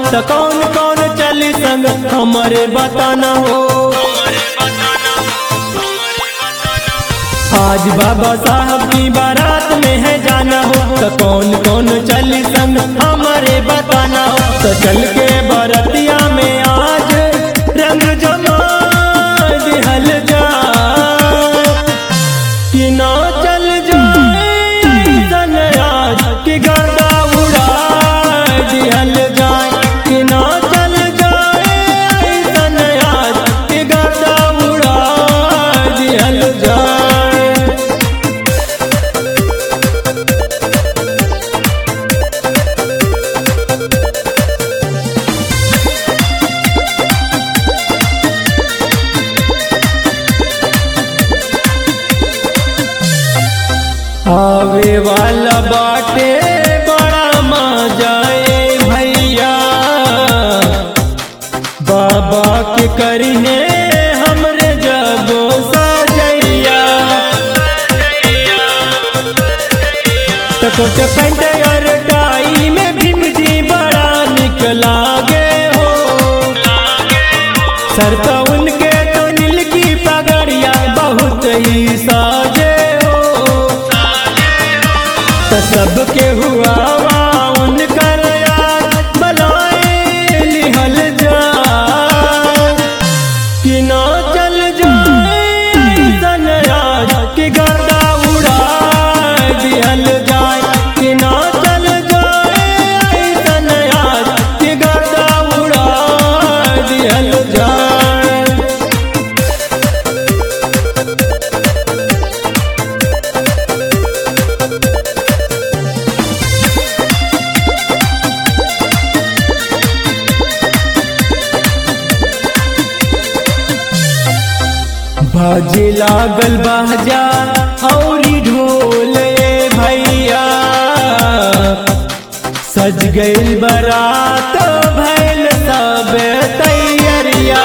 तो कौन कौन चली संग हमारे बताना हो आज बाबा साहब की बारात में है जाना हो तो कौन कौन चली संग हमारे बताना हो तो चल के बरतिया में आज रंग जमा दिहल जा कि ना चल जाए ऐसन आज कि गर्दा उड़ा दिहल जाए कि ना चल जाए ऐसन आज कि गर्दा उड़ा दिहल जाए आवे वाला बाटे बड़ा मजा ए भैया बाबा के करिने हमरे जगो सजैया तकोट पैंट और टाई में भीम जी बड़ा निक लागे हो सर तो उनके तो नील की पगड़िया बहुत ही साजे हो तो सबके हुआ वा उनकर यार बलाए लिहल जा कि ना चल जाए ऐसन राज कि गर्दा उड़ा दिहल जाए कि ना चल जाए ऐसन राज कि गर्दा उड़ा दिहल जाए बाजे लागल बाजा औरी ढोल ए भैया सज गइल बरात भैल सब तैयरिया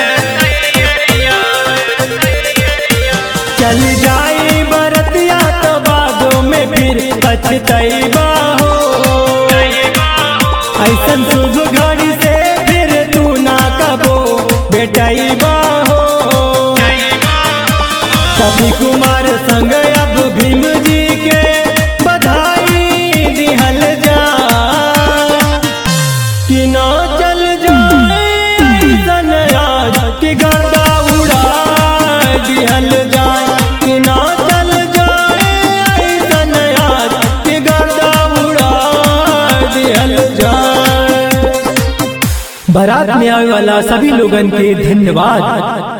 चल जाई बरतिया तो बादों में फिर पछतैबा हो ऐसन शुभ घड़ी से फिर तू ना कबो बेटैबा हो कवि कुमार संग अब भीम जी के बधाई दिहल जा कि ना चल जाए ऐसन राज कि गर्दा उड़ा दिहल जाए कि ना चल जाए ऐसन राज कि गर्दा उड़ा दिहल जाए बारात में आने वाला सभी लोगन के धन्यवाद